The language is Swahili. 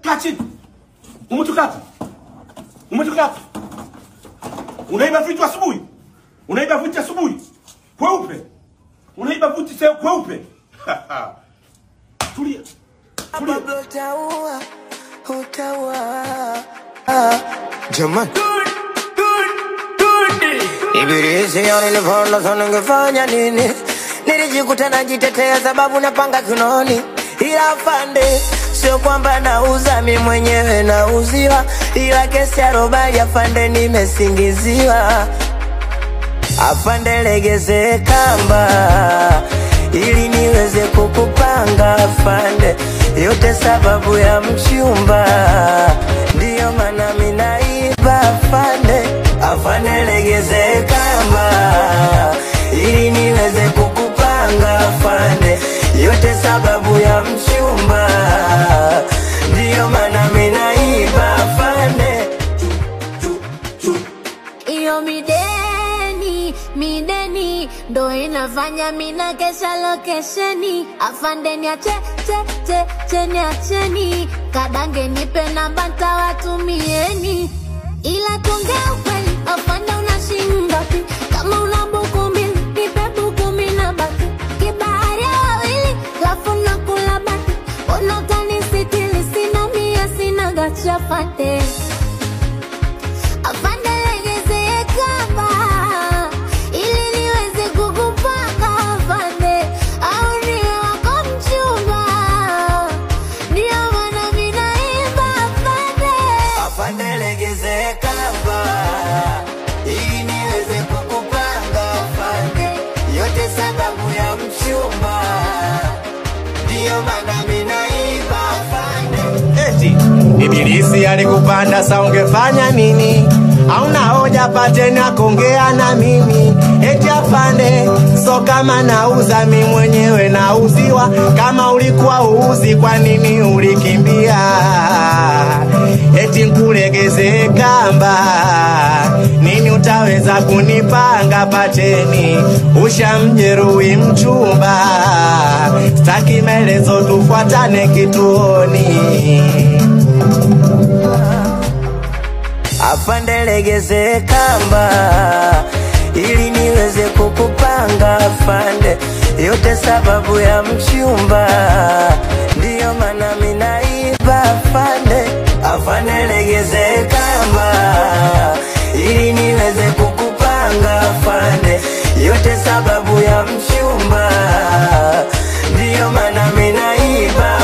kaa chini. Umetoka wapi? Umetoka wapi? Unaiba vitu asubuhi? Unaiba vitu asubuhi? Kweupe. Unaiba vitu sio kweupe. Tulia. Tulia. Pablo utaua, utaua. Jamani. Ibilisi ya nilipoona sana ningefanya nini? Nilijikuta najitetea sababu napanga kinoni, ila afande, sio kwamba nauza mi mwenyewe nauziwa, ila kesi ya robali afande, nimesingiziwa. Afande, legeze kamba ili niweze kukupanga afande, yote sababu ya mchumba, ndiyo maana minaiba afande. Afande, legeze kamba ili niweze kukupanga afande, yote sababu ya mchumba, ndiyo maana minaiba afande. Iyo mideni, mideni ndo inafanya mina kesha lokesheni. Afande niache, che, che, che, niacheni. Kadange nipe namba ntawatumieni. Ila tuongea ukweli, afande una shilingi ngapi? Kama una buku mbili, nipe buku mbili na baki. Kibahari ya wawili, lafu nakula baki. Mbona utanisitiri? Sina mia, sina gacha afande. Afande legeze kamba ili niweze kukupanga afande, au niwe wako mchumba, ndio maana mimi naimba afande. Afande legeze kamba ili niweze kukupanga afande, yote sababu ya mchumba, ndiyo maana mimi naimba afande. Eti Ibilisi alikupanda sa ungefanya nini? Hauna hoja pateni akongea na mimi eti afande, so kama nauza mi mwenyewe nauziwa. Kama ulikuwa uuzi, kwa nini ulikimbia? Eti nkulegeze kamba, nini utaweza kunipanga pateni? Ushamjeruhi mchumba, staki maelezo, tufuatane kituoni. Afande legeze kamba ili niweze kukupanga afande, yote sababu ya mchumba, ndiyo maana mimi naiba afande. Afande legeze kamba ili niweze kukupanga afande, yote sababu ya mchumba, ndiyo maana mimi naiba